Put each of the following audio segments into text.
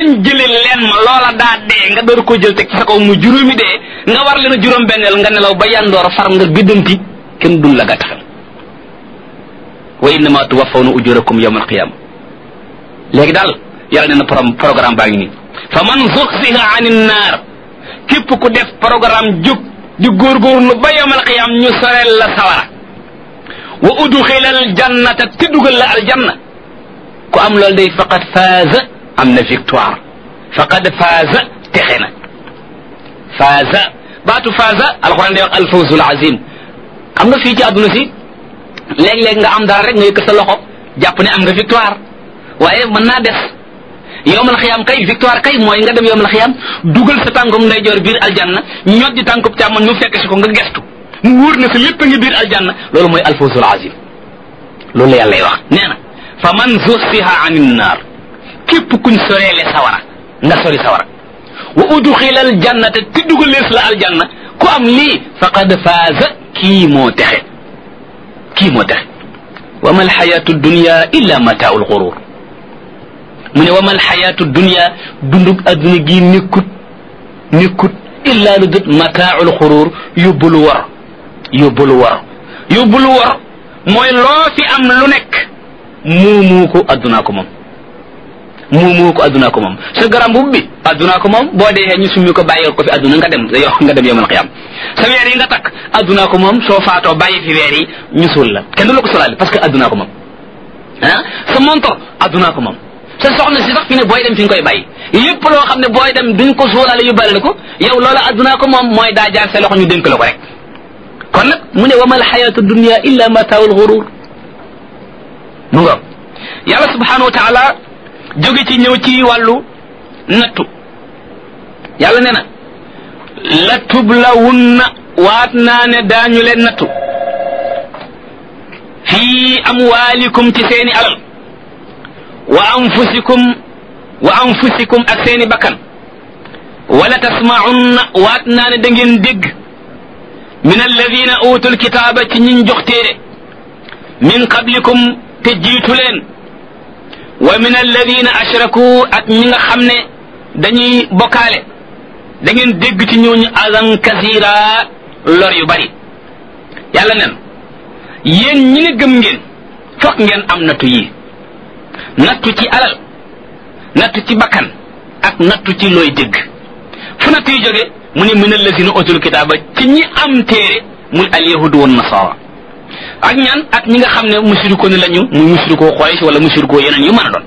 leen jëlee leen ma loola daa dee nga door koo jël teg ci sa kaw mu juróomi dee nga war leen a juróom benneel nga nelaw ba yandoor far nga gëddanti kenn dun la gàttaxal wa innama tuwaffawna ujurakum yawma alqiyama léegi daal yàlla nee na pro programme baa ngi nii fa man zuxziha ani naar képp ku def programme jóg di góorgóorlu ba yawma alqiyama ñu soreel la sawara wa udxila aljannata te dugal la aljanna ku am loolu day faqad faaza am na victoire faqad faaza texe na faaza baatu faaza alquran day wax alfawzul azim xam nga fii ci àdduna si léeg-léeg nga am dara rek nga yëkk sa loxo jàpp ne am nga victoire waaye mën naa des yowmal xiyam kay victoire kay mooy nga dem yowmal xiyam dugal sa tànkum ndeyjoor biir aljanna ñot di tànkub càmmoñ mu fekk si ko nga gestu mu wóor na sa lépp a ngi biir aljanna loolu mooy alfawzul azim loolu la yàlla wax nee na fa man zuxsiha anin naar képp kuñ soreele sawara nga sori sawara wa udxila aljannata te dugalees la aljanna ku am lii faqad faaza kii moo texe kii moo texe wa ma alxayatu dunya illa mataau lxurur mu ne wa ma alxayatu dunya dundug adduna gii nekkut nekkut illa lu dut mataau lxurur yóbbulu war yóbbulu war yóbbulu war mooy loo fi am lu nekk muumuu ko addunaa ko moom muumuu ko addunaa ko moom sa garam bu bi addunaa ko moom boo dee ñu summi ko bàyyi ko fi adduna nga dem yow nga dem yomal xiyam sa weer yi nga takk addunaa ko moom soo faatoo bàyyi fi weer yi ñu suul la kenn du la ko solaale parce que addunaa ko moom ah sa montor addunaa ko moom sa soxna si sax fi ne booy dem fi nga koy bàyyi lépp loo xam ne booy dem duñ ko suulaale yóbbaale la ko yow loola addunaa ko moom mooy daa jaar sa loxo ñu dénk la ko rek kon nag mu ne wa mal xayatu dunia illa mataawul xurur mu nga yàlla subhanahu wa taala jóge ci ñëw ci wàllu nattu yàlla nee na la tublawunna waat naa ne daañu leen nattu fii amwaalikum ci seeni alal wa anfusikum wa anfusikum ak seeni bakkan wala tasmaunna waat naa ne da ngeen dégg min alladina utul kitaaba ci ñiñ jox téere min qablikum te jiitu leen wa min alladina ashraku ak ñi nga xam ne dañuy bokkaale da ngeen dégg ci ñooñu azan kasira lor yu bari yàlla nen yéen ñi ne gëm ngeen fokk ngeen am nattu yi nattu ci alal nattu ci bakkan ak nattu ci looy dégg fu nattu yi jóge mu ne min alladina utul kitaaba ci ñi am téere muy alyahudu wan nasara ak ñaan ak ñi nga xam ne musiriko ni lañu muy musirikoo Quraysh wala musirikoo yeneen yu mën a doon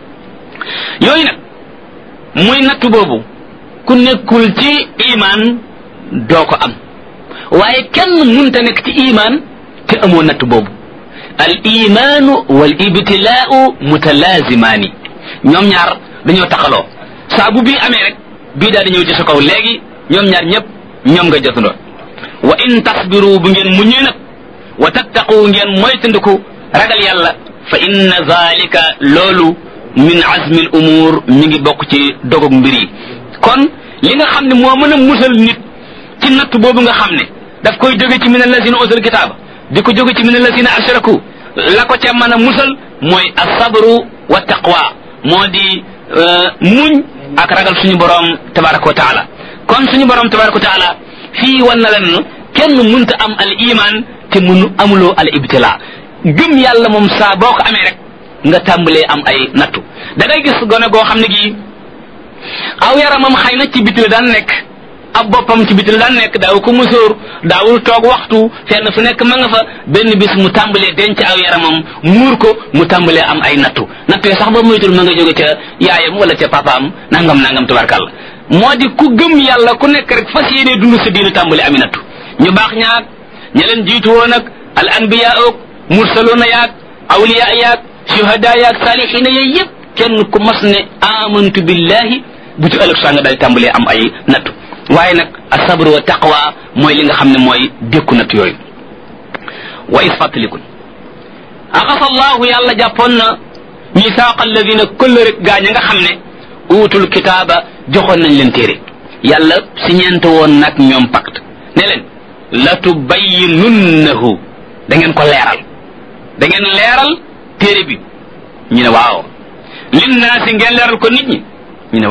yooyu nag muy nattu boobu ku nekkul ci imaan doo ko am waaye kenn munta nekk ci imaan te amoo nattu boobu al imaanu wal ibtilaau mutalazimaani ñoom ñaar dañoo taxaloo saa bu bii amee rek bii daal di ñëw ci sa kaw léegi ñoom ñaar ñëpp ñoom nga jotandoo wa in tasbiru bu ngeen muñee nag wa tattaqu ngeen moytandiku ragal yàlla fa inna zalika loolu min azmi l umur mi ngi bokk ci dogog mbir yi kon li nga xam ne moo mën a musal nit ci natt boobu nga xam ne daf koy jóge ci min allazina utul kitaaba di ko jóge ci min allazina ashraku la ko ca mën a musal mooy asabru wa taqwa moo di muñ ak ragal suñu borom tabaraka wa taala kon suñu borom tabaraka wa taala fii wan na leen kenn munta am al iman te munu amuloo al ibtila gëm yàlla moom saa boo ko amee rek nga tàmbalee am ay nattu da ngay gis gone goo xam ne gii aw yaramam xëy na ci biti la daan nekk ab boppam ci biti la daan nekk daaw ko musóor daawul toog waxtu fenn fu nekk ma nga fa benn bis mu tàmbalee denc aw yaramam muur ko mu tàmbalee am ay nattu nattu yi sax ba moytul ma nga jóge ca yaayam wala ca papaam nangam nangam tubarkàlla moo di ku gëm yàlla ku nekk rek fas yéenee dund sa diinu tàmbale ami nattu ñu baax ñaag ña leen jiitu woon ak al anbiya ook mursaluna yaag awliya yaag shuhada yaag salihina yooyu yëpp kenn ku mas ne amantu billahi bu ci ëllëg saa nga daal tàmbalee am ay nattu waaye nag asabr wa taqwa mooy li nga xam ne mooy dékku natt yooyu wa is fàttalikun axasa allahu yàlla jàppoon na misaaqa alladina këll rek gaañ nga xam ne uutul kitaaba joxoon nañ leen téere yàlla si ñeent woon nag ñoom pacte ne leen la tubayyinunnahu da ngeen ko leeral da ngeen leeral téere bi ñu ne waaw linnaasi ngeen leeral ko nit ñi